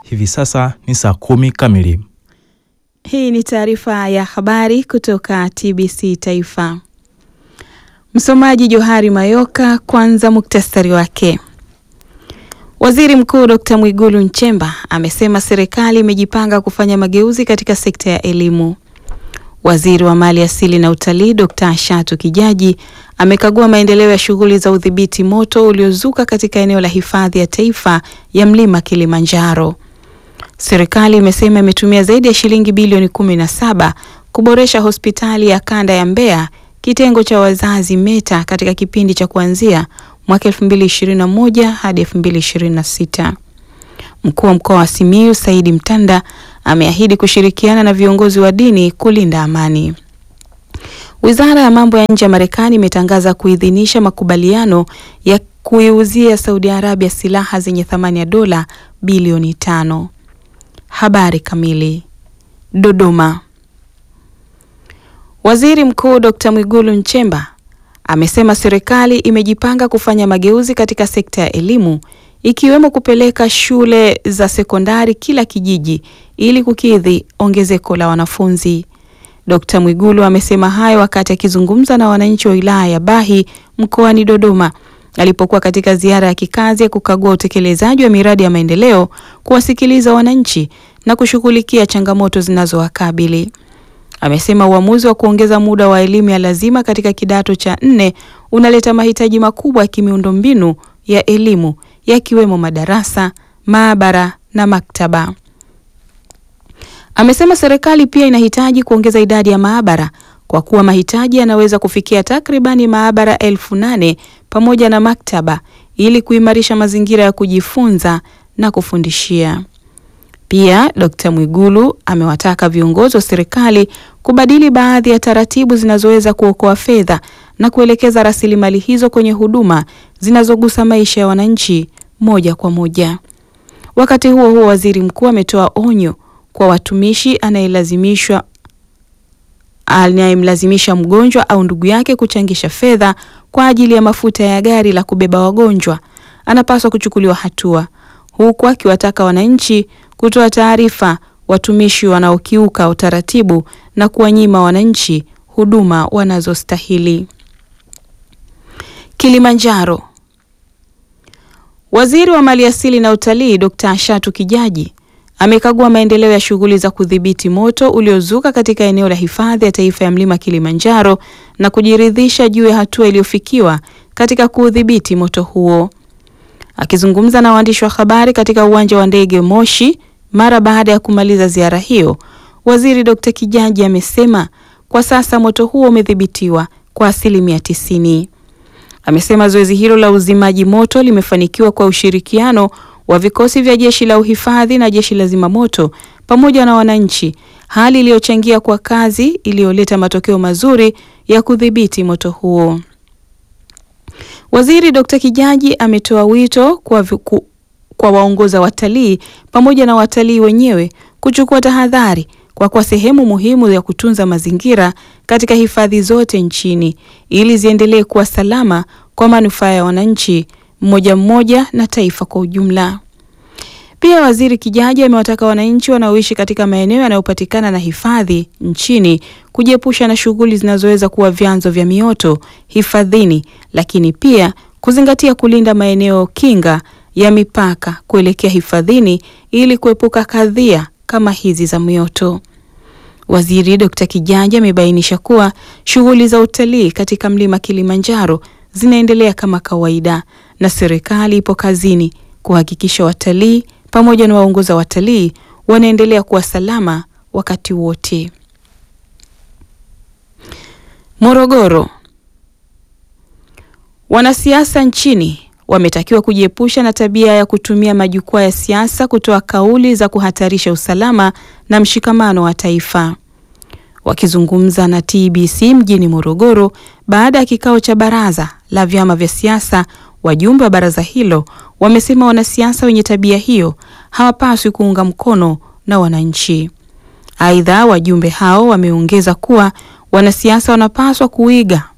Hivi sasa ni saa kumi kamili. Hii ni taarifa ya habari kutoka TBC Taifa. Msomaji Johari Mayoka. Kwanza muktasari wake. Waziri Mkuu Dr. Mwigulu Nchemba amesema serikali imejipanga kufanya mageuzi katika sekta ya elimu. Waziri wa Mali Asili na Utalii Dr. Shatu Kijaji amekagua maendeleo ya shughuli za udhibiti moto uliozuka katika eneo la hifadhi ya taifa ya Mlima Kilimanjaro. Serikali imesema imetumia zaidi ya shilingi bilioni kumi na saba kuboresha hospitali ya kanda ya Mbeya kitengo cha wazazi META katika kipindi cha kuanzia mwaka 2021 hadi 2026. Mkuu wa mkoa wa Simiyu Saidi Mtanda ameahidi kushirikiana na viongozi wa dini kulinda amani. Wizara ya mambo ya nje ya Marekani imetangaza kuidhinisha makubaliano ya kuiuzia Saudi Arabia silaha zenye thamani ya dola bilioni tano. Habari kamili. Dodoma. Waziri Mkuu Dr. Mwigulu Nchemba amesema serikali imejipanga kufanya mageuzi katika sekta ya elimu ikiwemo kupeleka shule za sekondari kila kijiji ili kukidhi ongezeko la wanafunzi. Dr. Mwigulu amesema hayo wakati akizungumza na wananchi wa wilaya ya Bahi mkoani Dodoma alipokuwa katika ziara ya kikazi ya kukagua utekelezaji wa miradi ya maendeleo, kuwasikiliza wananchi na kushughulikia changamoto zinazowakabili. Amesema uamuzi wa kuongeza muda wa elimu ya lazima katika kidato cha nne unaleta mahitaji makubwa ya kimiundombinu ya elimu yakiwemo madarasa, maabara na maktaba. Amesema serikali pia inahitaji kuongeza idadi ya maabara kwa kuwa mahitaji yanaweza kufikia takribani maabara elfu nane pamoja na maktaba ili kuimarisha mazingira ya kujifunza na kufundishia. Pia Dr. Mwigulu amewataka viongozi wa serikali kubadili baadhi ya taratibu zinazoweza kuokoa fedha na kuelekeza rasilimali hizo kwenye huduma zinazogusa maisha ya wananchi moja kwa moja. Wakati huo huo, waziri mkuu ametoa onyo kwa watumishi anayelazimishwa anayemlazimisha mgonjwa au ndugu yake kuchangisha fedha kwa ajili ya mafuta ya gari la kubeba wagonjwa anapaswa kuchukuliwa hatua, huku akiwataka wananchi kutoa taarifa watumishi wanaokiuka utaratibu na kuwanyima wananchi huduma wanazostahili. Kilimanjaro. Waziri wa Maliasili na Utalii Dr. Shatu Kijaji amekagua maendeleo ya shughuli za kudhibiti moto uliozuka katika eneo la hifadhi ya taifa ya Mlima Kilimanjaro na kujiridhisha juu ya hatua iliyofikiwa katika kuudhibiti moto huo. Akizungumza na waandishi wa habari katika uwanja wa ndege Moshi mara baada ya kumaliza ziara hiyo, Waziri Dr. Kijaji amesema kwa sasa moto huo umedhibitiwa kwa asilimia tisini. Amesema zoezi hilo la uzimaji moto limefanikiwa kwa ushirikiano wa vikosi vya jeshi la uhifadhi na jeshi la zimamoto pamoja na wananchi, hali iliyochangia kwa kazi iliyoleta matokeo mazuri ya kudhibiti moto huo. Waziri Dr. Kijaji ametoa wito kwa, viku, kwa waongoza watalii pamoja na watalii wenyewe kuchukua tahadhari kwa kuwa sehemu muhimu ya kutunza mazingira katika hifadhi zote nchini ili ziendelee kuwa salama kwa manufaa ya wananchi mmoja mmoja na taifa kwa ujumla. Pia Waziri Kijaji amewataka wananchi wanaoishi katika maeneo yanayopatikana na hifadhi nchini kujiepusha na shughuli zinazoweza kuwa vyanzo vya mioto hifadhini, lakini pia kuzingatia kulinda maeneo kinga ya mipaka kuelekea hifadhini ili kuepuka kadhia kama hizi za mioto. Waziri Dr. Kijaji amebainisha kuwa shughuli za utalii katika mlima Kilimanjaro zinaendelea kama kawaida na serikali ipo kazini kuhakikisha watalii pamoja na waongoza watalii wanaendelea kuwa salama wakati wote. Morogoro. Wanasiasa nchini wametakiwa kujiepusha na tabia ya kutumia majukwaa ya siasa kutoa kauli za kuhatarisha usalama na mshikamano wa taifa. Wakizungumza na TBC mjini Morogoro baada ya kikao cha baraza la vyama vya siasa, wajumbe wa baraza hilo wamesema wanasiasa wenye tabia hiyo hawapaswi kuunga mkono na wananchi. Aidha, wajumbe hao wameongeza kuwa wanasiasa wanapaswa kuiga